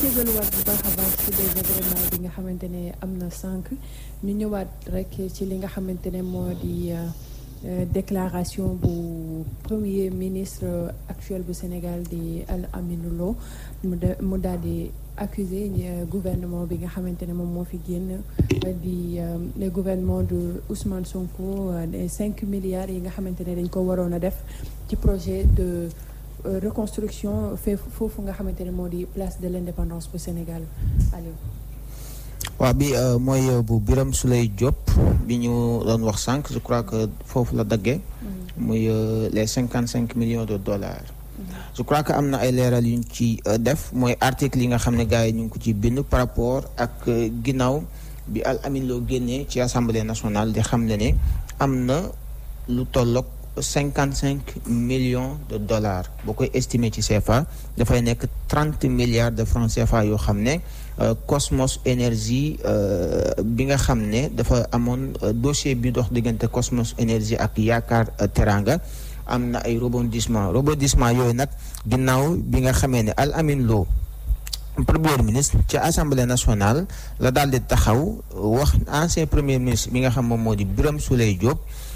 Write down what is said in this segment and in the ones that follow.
jégaluwaat bu baax a baax ci désagrément bi nga xamante ne am na sànq ñu ñëwaat rek ci li nga xamante ne moo di déclaration bu premier ministre actuel bu Sénégal di Al Aminou Lo mu de mu daal di accusé gouvernement bi nga xamante ne moom moo fi génn di le gouvernement de Ousmane Sonko des cinq milliards yi nga xamante ne dañ ko waroon a def ci projet de reconstruction fee foofu nga xamante ne moo di place de l'indépendance bu Sénégal Aliou waaw bi mooy bu Birame Souleye Diop bi ñu doon wax sànq je crois que foofu la daggee muy les cinquante cinq millions de dollars je crois que am na ay leeral yuñ ci def mooy article yi nga xam ne gars yi ñu ngi ko ci bind par rapport ak ginnaaw bi Al Amin Lo génnee ci assemblée nationale di xam ne ne am na lu tolloog cinquante cinq millions de dollars boo koy estimer ci CFA dafay nekk trente milliards de francs CFA yoo xam ne Cosmos Énergie bi nga xam ne dafa amoon dossier bi dox diggante Cosmos Énergie ak Yaakaar Teranga am na ay rebondissement rebondissement yooyu nag ginnaaw bi nga xamee ne Al Amin Lo premier ministre ci assemblée nationale la daal di taxaw wax ancien premier ministre bi nga xam moom moo di Birame Souleye Diop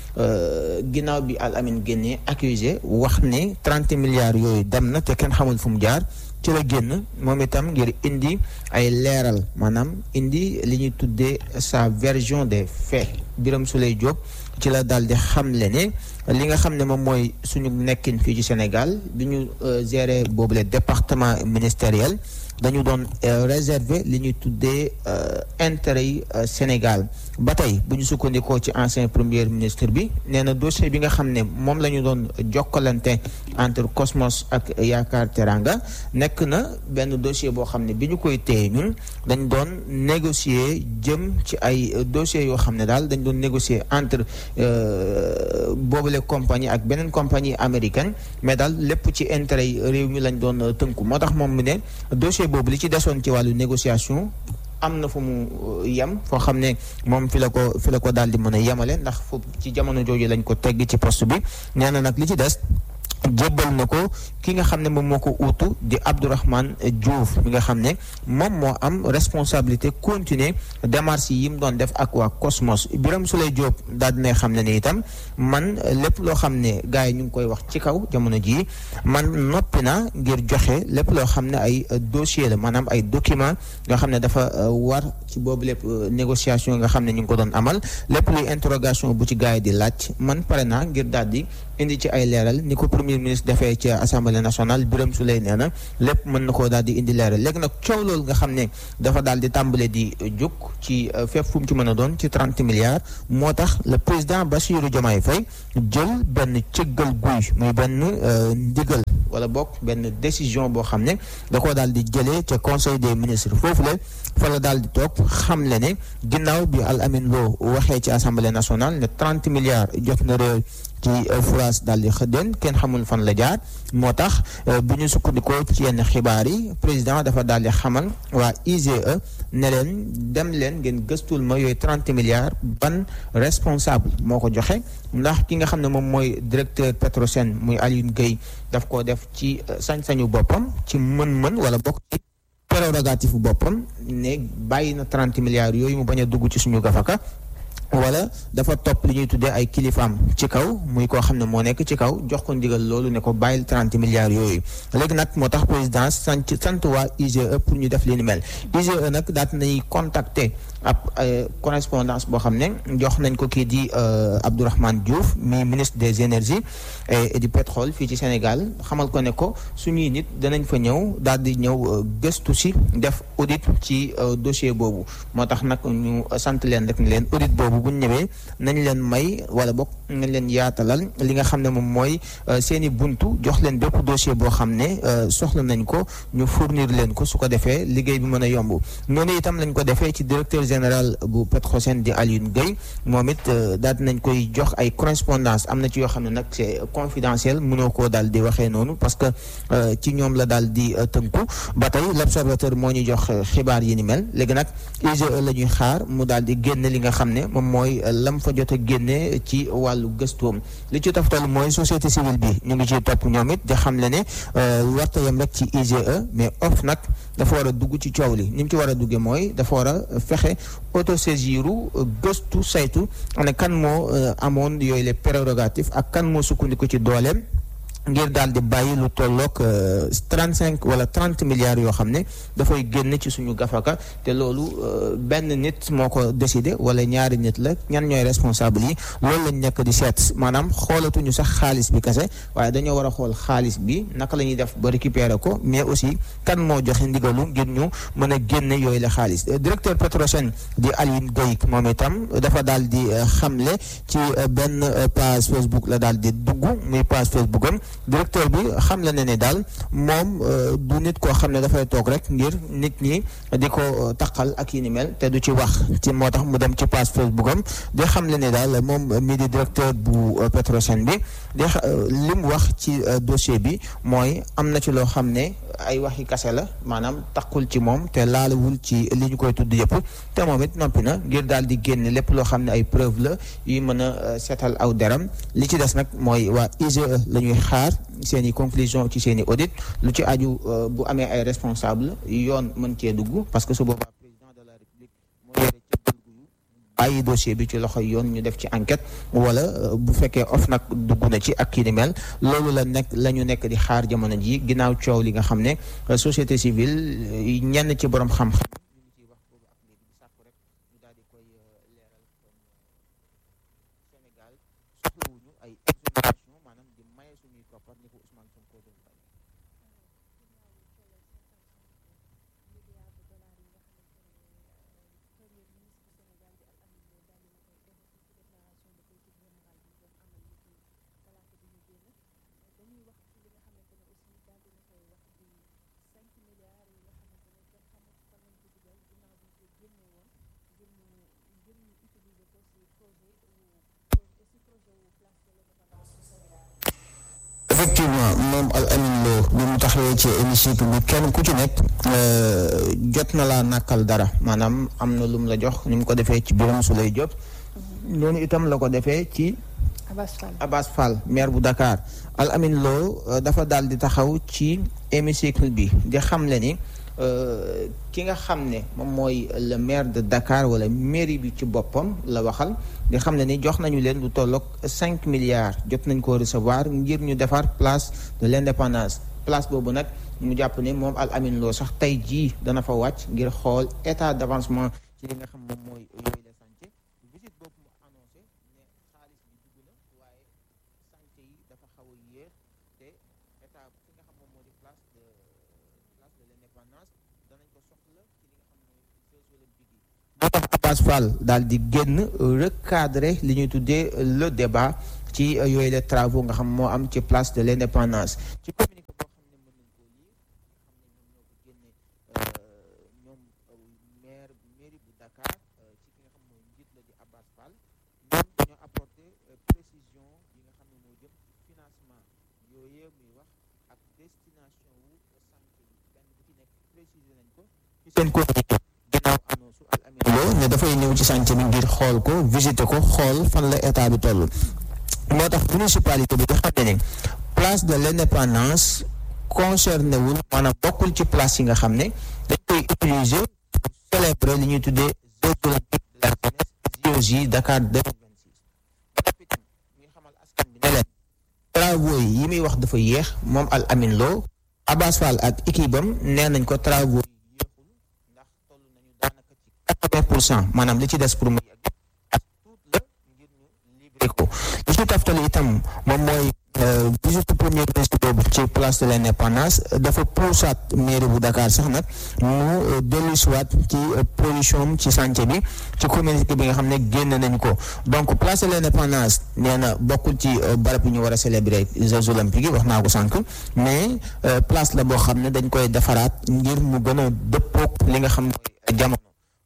ginnaaw bi Al Amin génnee accusé wax ne trente milliards yooyu dem na te kenn xamul fu mu jaar ci la génn moom itam ngir indi ay leeral maanaam indi li ñuy tuddee sa version des faits Birame Souleye Diop ci la daal di xamle ne li nga xam ne moom mooy suñu nekkin fii ci Sénégal bi ñu gérer boobule département ministériel dañu doon réserver li ñuy tuddee intérêt yi Sénégal ba tey bu ñu sukkandikoo ci ancien premier ministre bi nee na dossier bi nga xam ne moom la ñu doon jokkalante entre Cosmos ak Yaakaar Teranga nekk na benn dossier boo xam ne bi ñu koy téye ñun dañ doon négocier jëm ci ay dossiers yoo xam ne daal dañ doon négocier entre boobule compagnie ak beneen compagnie américaine mais daal lépp ci intérêt yi réew mi lañ doon tënku moo tax moom mu ne dossier boobu li ci desoon ci wàllu négociation am na fu mu yem foo xam ne moom fi la ko fi la ko daal di mën a yemale ndax foofu ci jamono jooju lañ ko tegg ci poste bi nee na nag li ci des jébbal na ko ki nga xam ne moom moo ko uutu di Abdourahmane Diouf mi nga xam ne moom moo am responsabilité continuer démarche yi mu doon def ak waa Cosmos Birame Souleye Diop daal dinay xam ne ne itam man lépp loo xam ne gars yi ñu ngi koy wax ci kaw jamono jii man noppi na ngir joxe lépp loo xam ne ay dossier la maanaam ay document nga xam ne dafa war ci boobu lépp négociation nga xam ne ñu ngi ko doon amal lépp luy interrogation bu ci gars yi di laaj man pare naa ngir daal di indi ci ay leeral ni ko premier ministre defee ci assemblée nationale Birame Souleye nee na lépp mën na koo daal di indi leeral léegi nag coow loolu nga xam ne dafa daal di tàmbale di jóg ci fépp fu mu ci mën a doon ci trente milliards moo tax le président Bassirou Diomaye Faye jël benn cëggal guy muy benn ndigal wala bokk benn décision boo xam ne da koo daal di jëlee ca conseil des ministres foofu la fa la daal di toog xam le ne ginnaaw bi Al Amin Lo waxee ci assemblée nationale ne trente milliards jot na réew ci France daal di xëddeen kenn xamul fan la jaar moo tax bu ñu sukkandikoo ci yenn xibaar yi président dafa daal di xamal waa IGE ne leen dem leen ngeen gëstul ma yooyu trente milliards ban responsable moo ko joxe ndax ki nga xam ne moom mooy directeur Petrosen muy Alioune Gueye daf ko def ci sañ-sañu boppam ci mën-mën wala bokk ci prérogative boppam ne bàyyi na trente milliards yooyu mu bañ a dugg ci suñu gafaka wala dafa topp li ñuy tuddee ay kilifaam ci kaw muy koo xam ne moo nekk ci kaw jox ko ndigal loolu ne ko bàyyil trente milliards yooyu léegi nag moo tax président sant sant waa IGE pour ñu def li ni mel IGE nag daat nañuy contacter ab correspondance boo xam ne jox nañ ko kii di Abdourahmane Diouf mi ministre des énergies et du pétrole fii ci Sénégal xamal ko ne ko suñuy nit danañ fa ñëw daal di ñëw gëstu si def audit ci dossier boobu moo tax nag ñu sant leen rek ne leen audit boobu bu ñu ñëwee nañ leen may wala bokk nañ leen yaatalal li nga xam ne moom mooy seen i buntu jox leen bépp dossier boo xam ne soxla nañ ko ñu fournir leen ko su ko defee liggéey bi mën a yomb noonu itam lañ ko defee ci directeur général bu Petrosen di Alioune Gueye moom it daal nañ koy jox ay correspondance am na ci yoo xam ne nag c'est confidentiel mënoo koo daal di waxee noonu parce que ci ñoom la daal di tënku ba tey l'observateur moo ñu jox xibaar yi ni mel léegi nag IGE la ñuy xaar mu daal di génne li nga xam ne moom mooy lam fa jot a génne ci wàllu gëstoom li ci toftal mooy société civile bi ñu ngi ciy topp ñoom it di xam le ne warta yam rek ci IGE mais of nag dafa war a dugg ci coow li ni mu ci war a duggee mooy dafa war a fexe autosaisiru gëstu saytu ne kan moo amoon yooyu les prérogatives ak kan moo sukkandiku ci dooleem ngir daal di bàyyi lu tolloog trente cinq wala trente milliards yoo xam ne dafay génn ci suñu gafaka te loolu benn nit moo ko décidé wala ñaari nit la ñan ñooy responsable yi loolu lañ nekk di seet maanaam xoolatuñu sax xaalis bi kese waaye dañoo war a xool xaalis bi naka la ñuy def ba récupérer ko mais aussi kan moo joxe ndigalu ngir ñu mën a génne yooyu la xaalis directeur Petrosen di Alioune Gueye moom itam dafa daal di xamle ci benn page Facebook la daal di dugg muy page Facebook am directeur bi xam la ne ne daal moom du nit koo xam ne dafay toog rek ngir nit ñi di ko taqal ak yi ni mel te du ci wax ci moo tax mu dem ci page Facebook am di xam la ne daal moom mii di directeur bu Petrosen bi di li mu wax ci dossier bi mooy am na ci loo xam ne ay waxi kase la maanaam taqul ci moom te laalawul ci li ñu koy tudd yëpp te moom it noppi na ngir daal di génne lépp loo xam ne ay preuve la yuy mën a seetal aw deram li ci des nag mooy waa IGE la ñuy xaar seen i conclusion ci seen i audit lu ci aju bu amee ay responsable yoon mën cee dugg parce que su boobaa président de la république moo yore ci dugg bàyyi dossier bi ci loxo yoon ñu def ci enquête wala bu fekkee of nag dugg na ci ak kii ni mel loolu la nekk la ñu nekk di xaar jamono ji ginnaaw coow li nga xam ne société civile ñenn ci borom xam-xam effectivement moom al amin loo bi mu taxawee ci hémicycle bi kenn ku ci nekk jot na laa nàkkal dara maanaam am na lu mu la jox ni mu ko defee ci Birame Souleye Diop noonu itam la ko defee ci Abass Fall Abass Fall maire bu Dakar al amin loo dafa daal di taxaw ci hémicycle bi di xamle ni ki nga xam ne moom mooy le maire de Dakar wala mairie bi ci boppam la waxal di xam ne ni jox nañu leen lu tolloog cinq milliards jot nañ koo recevoir ngir ñu defar place de l'indépendance place boobu nag mu jàpp ne moom al amin loo sax tey jii dana fa wàcc ngir xool état d'avancement ci li nga xam moom mooy yooyu la santé visite boobu mu annoncé ne xaalis bi dugg na waaye santé yi dafa xaw a yéex te état fi nga xam moom moo di place de place de l'indépendance danañ ko soxla ci li nga xam mooy Jeux olympiques yi moo tax Abass Fall daal di génn recadrer li ñuy tuddee le débat ci yooyu les travaux nga xam moo am ci place de l'indépendance ci communiqué boo xam ne mën nañ koo lire xam ne ñoom ñoo ko génne ñoom maire mairie bu Dakar ci ki nga xam mooy njiit la di Abass Fall ñoom dañoo apporter précision yi nga xam ne moo jëm financement yooyu muy wax ak destination wu santé yi benn bu ci nekk préciser nañ ko ci seen communiqué ginnaaw annonce al amin loo ne dafay ñëw ci santé bi ngir xool ko visiter ko xool fan la état bi toll moo tax municipalité bi nga xam ne ne place de l'indépendance concerné wul maanaam bokkul ci place yi nga xam ne dañ koy utiliser pour célébrer li ñuy tuddee Jeux olympiques de la jeunesse JOJ Dakar 2026 ba noppi tam ñuy xamal askan bi ne leen travaux yi yi muy wax dafa yéex moom al amin loo Abass Fall ak équipe am nee nañ ko travaux yi yéexul ndax toll nañu daanaka ci quatre-vingts pour cent maanaam li ci des pour mu yegg ak tuut la ngir ñu livrer ko li ci taftal itam moom mooy visite premier ministre boobu ci place de l'indépendance dafa puusaat mairie bu Dakar sax nag mu dellusiwaat ci position ci chantier bi ci communauté bi nga xam ne génn nañ ko donc place de l'indépendance nee na bokkul ci barab yi ñu war a célébrer Jeux olympiques yi wax naa ko sànq mais place la boo xam ne dañ koy defaraat ngir mu gën a dëppook li nga xam ne jamono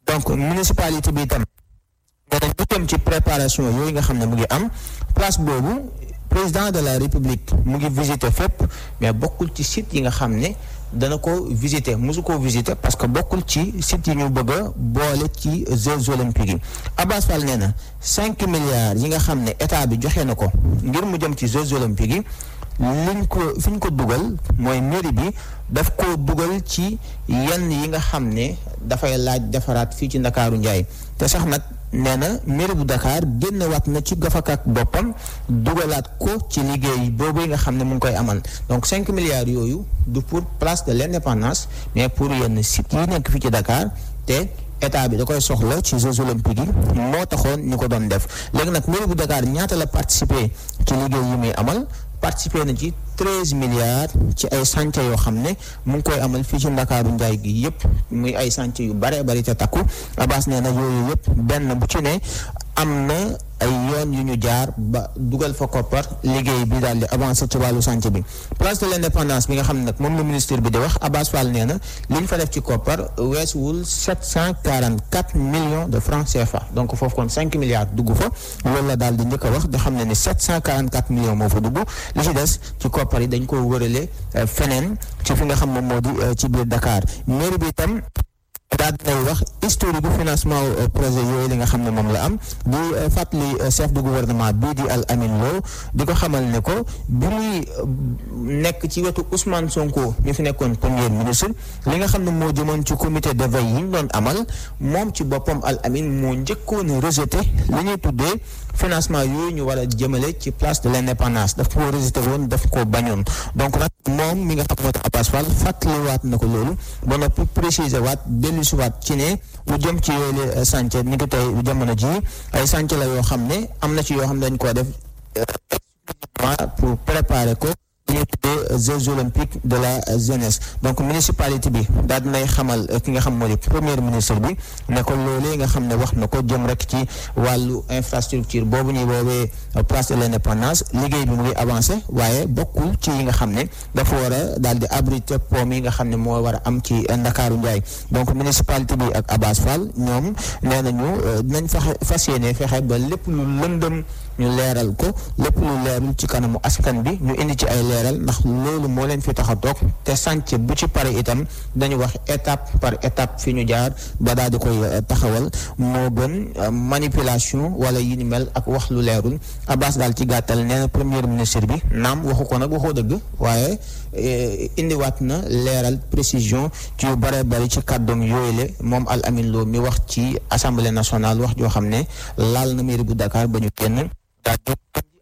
donc municipalité bi itam danañ ñu jëm ci préparation yooyu nga xam ne mu ngi am place boobu président de la république mu ngi visiter fépp mais bokkul ci site yi nga xam ne dana ko visiter mosu koo visiter parce que bokkul ci site yi ñu bëgg a boole ci Jeux olympiques yi Abass Fall nee na cinq milliards yi nga xam ne état bi joxe na ko ngir mu jëm ci Jeux olympiques yi liñ ko fi ñu ko dugal mooy mairie bi daf ko dugal ci yenn yi nga xam ne dafay laaj defaraat fii ci Ndakaaru Njaay te sax nag nee na mairie bu Dakar génnewaat na ci gafakak boppam dugalaat ko ci liggéey boobu nga xam ne mu ngi koy amal donc cinq milliards yooyu du pour place de l'indépendance mais pour yenn sites yi nekk fii ci Dakar te état bi da koy soxla ci Jeux olympiques yi moo taxoon ñu ko doon def léegi nag mairie bu Dakar ñaata la participer ci liggéey yi muy amal participer na ci treize milliards ci ay chantier yoo xam ne mu ngi koy amal fii ci ndakaaru njaay gi yëpp muy ay chantier yu bare bari te takku Abass nee na yooyu yëpp benn bu ci ne am na ay yoon yu ñu jaar ba dugal fa koppar liggéey bi daal di avancé ci wàllu chantier bi place de l'indépendance bi nga xam ne nag moom la ministre bi di wax Abass Fall nee na li ñu fa def ci koppar weesuwul sept cent quarante quatre millions de francs CFA donc foofu kon cinq milliards dugg fa loolu la daal di njëkk a wax da xam ne ni sept cent quarante quatre millions moo fa dugg li ci des ci koppar yi dañ ko wërale feneen ci fi nga xam moom moo di ci biir Dakar mairie bi itam daal dinay wax historique bu financement projet yooyu li nga xam ne moom la am di fàttali chef de gouvernement bii di Al Amin Lo di ko xamal ne ko bi muy nekk ci wetu Ousmane Sonko mi fi nekkoon premier ministre li nga xam ne moo jëmoon ci comité de veille yi ñu doon amal moom ci boppam Al Amin moo njëkkoon a rejeté li ñuy tuddee financement yooyu ñu war a jëmale ci place de l'indépendance daf ko rejeté woon daf ko bañoon donc nag moom mi nga xam moo tax Abass Fall fàttaliwaat na ko loolu ba noppi préciser waat dellusi waat ci ne lu jëm ci yooyu chantier ni ko tey jamono ji ay chantier la yoo xam ne am na ci yoo xam ne dañ koo def pour préparer ko ñu tuddee Jeux olympiques de la jeunesse donc municipalité bi daal dinay xamal ki nga xam moo di premier ministre bi ne ko loolee nga xam ne wax na ko jëm rek ci wàllu infrastructure boobu ñuy woowee place de l'indépendance liggéey bi mu ngi avancé waaye bokkul ci yi nga xam ne dafa war a daal di abriter pont yi nga xam ne moo war a am ci Ndakaaru Njaay donc municipalité bi ak Abass Fall ñoom nee nañu dinañ fexe fas yéene fexe ba lépp lu lëndëm ñu leeral ko lépp lu leerul ci kanamu askan bi ñu indi ci ay leeral ndax loolu moo leen fi tax a toog te sànc bu ci pare itam dañu wax étape par étape fi ñu jaar ba daal di koy taxawal moo gën manipulation wala yi ni mel ak wax lu leerul Abass daal ci gàttal nee na premier ministre bi naam waxu ko nag waxoo dëgg waaye indiwaat na leeral précision ci yu bare bari ci kàddoom yooyu le moom Al Amin Lo mi wax ci assemblée nationale wax joo xam ne laal na mairie bu Dakar ba ñu génn daal